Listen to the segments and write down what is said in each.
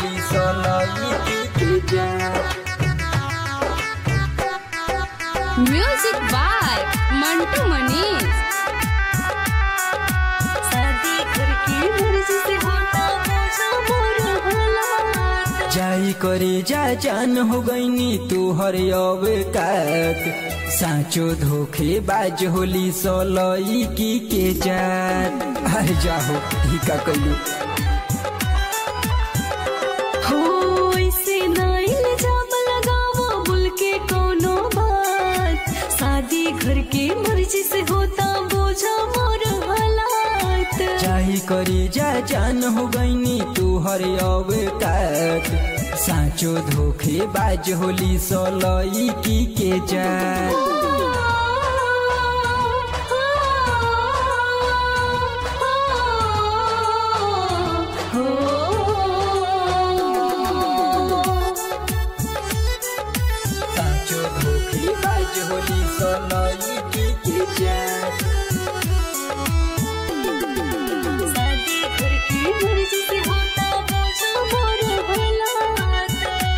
होली सोलई के जात music by Mantu Manish शादी करके मर्जी से होता बोझा मोर हालात जाई करे जा जान हो गईनी तू हर अवकात साँचो धोखे बाज होली सोलई की के जात अरे जाहो ही का कइलू हो ऐसे ना इल्जाम लगावो बोल के कोनो बात शादी घर के मर्जी से होता बोझा मोर हालात चाही करे जा जान हो गईनी तू हर अवकात साँचो धोखे बाज होली सोलई की के जात साँचो धोखे बाज होली सोलई की के जात शादी घर की मर्जी से होता बोझा मोर हालात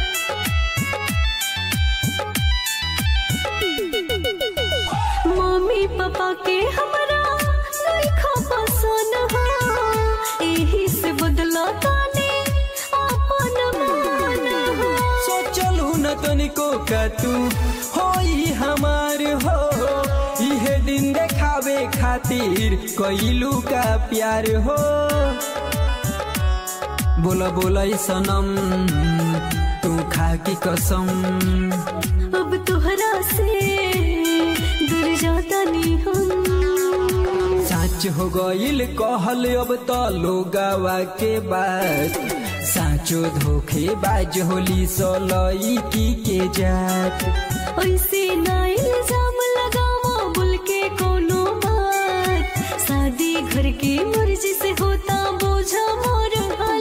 मम्मी पापा के हमरा लइखा पसंद हो एही से बदला ताने अपन मान हो सोचलू न तनिको का तू होई हमार हो इहे दिन देखावे खातिर कइलू का प्यार हो बोला बोला ई सनम तू खा की कसम अब तोहरा से दूर जाता नहीं हम साच हो गइल कहल अब त लोगावा के बात साचो धोखे बाज होली सोलई की के जात ऐसे ना इल्जाम लगावा बोल के कोनो बात शादी घर के मर्जी से होता बोझा मोर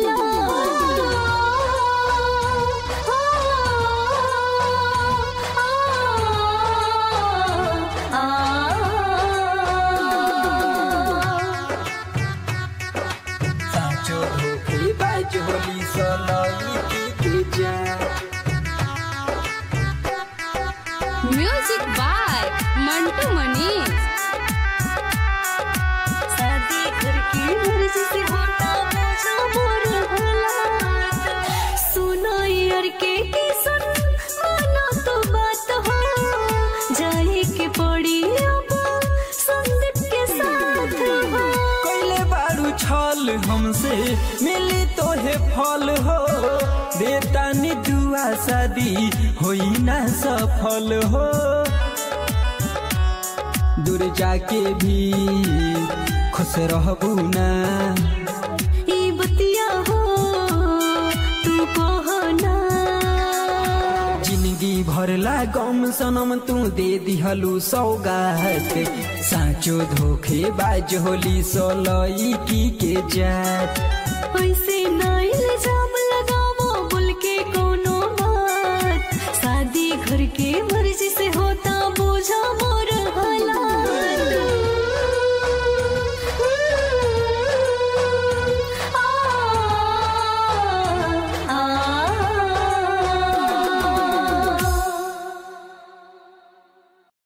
हालात साचो धोखे बाज होली सोलई की के जात म्यूजिक बाय मंटू मनीष शादी घर की मर्जी से होता बोझा मोर हालात सुनो यार के की सुन मानो तो बात हो जाए के पड़ी अब संदीप के साथ हो कैले बारू छल हमसे मिली तोहे फल हो देतानी दुआ शादी होई ना सफल हो दूर जाके भी खुश रहबू ना ई बतिया हो तू कहना जिंदगी भरला गम सनम तू दे दिहलू सौगात साचो धोखे बाज होली सोलई की के जात ऐसे